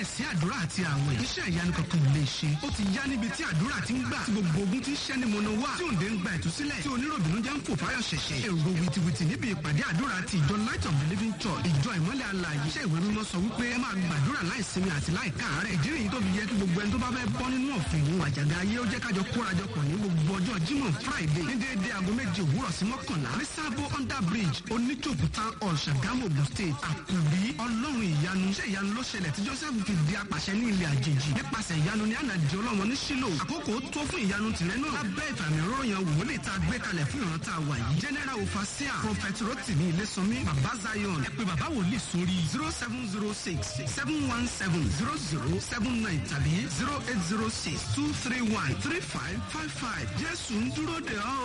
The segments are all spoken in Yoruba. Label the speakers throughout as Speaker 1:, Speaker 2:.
Speaker 1: láìsí àdúrà àti àwẹ̀ iṣẹ́ ìyanu kankan ò lè ṣe ó ti yá níbi tí àdúrà ti ń gbà tí gbogbo ogun ti ń ṣẹ́ ní mọ̀nà wá tí òǹdè ń gba ìtúsílẹ̀ tí oníròbìnú jẹ́ ń fò fáyọ̀ ṣẹ̀ṣẹ̀ èrò wìtìwìtì níbi ìpàdé àdúrà ti ìjọ light of the living church ìjọ ìmọ́lẹ̀ alààyè iṣẹ́ ìwé mímọ́ sọ wípé ẹ máa gbàdúrà láìsinmi àti láìkáàárẹ̀ ìdí nìyí tó fi yẹ kí gbogbo ẹni tó bá fẹ́ bọ́ nínú ọ̀fìn òun àjàgà ayé ó jẹ́ kájọ kórajọpọ̀ ní gbogbo ọjọ́ jímọ̀ friday ní déédéé aago méje òwúrọ̀ sí mọ́kànlá ní sábò under bridge oníjòkú town hall ṣàgámù ogun state àkùrí ọlọ́run ìyanu iṣẹ́ ìyanu ló ṣẹlẹ̀ tí joseph fi di apàṣẹ ní ilẹ̀ àjèjì nípasẹ̀ ìyanu ní ànàdì ọlọ́mọ ní sílò àkókò tó fún ìyanu tìrẹ náà lábẹ́ ìfàmì òróyàn wòlíì tá a gbé kalẹ̀ fún ìran tá a wà yìí general overseer prophet rotimi ilésànmí baba zion ẹ pé baba wòlíì sórí zero seven zero six seven one seven zero zero seven nine tàbí zero eight zero six two three one three five five five jésù ń dúró de ọ́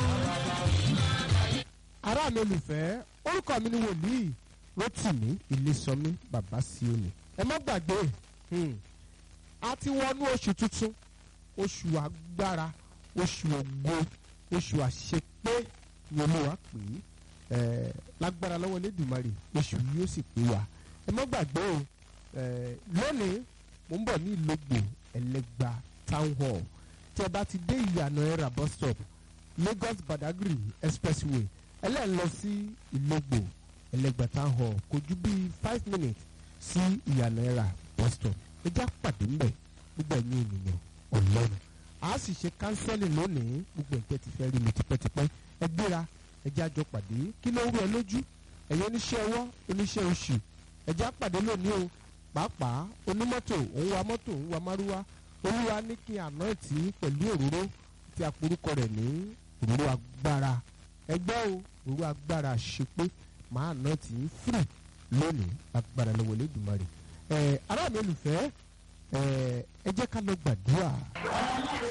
Speaker 2: ará mi olùfẹ́ orúkọ mi ni wòlíì rotimi ilésànmí baba sioni ẹ má gbàgbé hmm, a ti wọnú oṣù tuntun oṣù agbára oṣù ògo oṣù àṣepé ni olúwa pè é ẹ lágbára lọ́wọ́ lẹ́dùnmarè oṣù yìí ó sì pé wa ẹ má gbàgbé o ẹ lónìí mo ń bọ̀ ní ìlógbò ẹlẹ́gba town hall tí ẹ bá ti dé ìyànà ẹ̀rà bus stop lagos badagry expressway ẹlẹ́ẹ̀ lọ sí ìlógbò ẹlẹ́gba town hall kò ju bíi five minutes sí ìyànà ẹ̀rà bus stop ẹ já pàdé ńbẹ̀ gbogbo ẹ̀yin ènìyàn ọlọ́run a sì ṣe kánsẹ́lì lónìí gbogbo ẹ̀jẹ̀ ti fẹ́ rí mi tipẹ́tipẹ́ ẹ gbéra ẹ jẹ́ àjọ pàdé kí ló ń rú ẹ lójú ẹ̀yin oníṣẹ́ ọwọ́ oníṣẹ́ oṣù ẹ jẹ́ àpàdé lónìí o pàápàá onímọ́tò òun wa mọ́tò òun wa márúwá olúwa ní kí àná ẹ̀tì pẹ̀lú òróró tí a porúkọ rẹ̀ ní òróró agbára ẹgbẹ́ o òróró agbára ṣe pé màá àná ẹ̀tì fúrì lónìí agbára lọ́wọ́ lẹ́dùnmarè ẹ̀ ará mi olùfẹ́ ẹ̀ ẹ jẹ́ ká lọ gbàdúrà.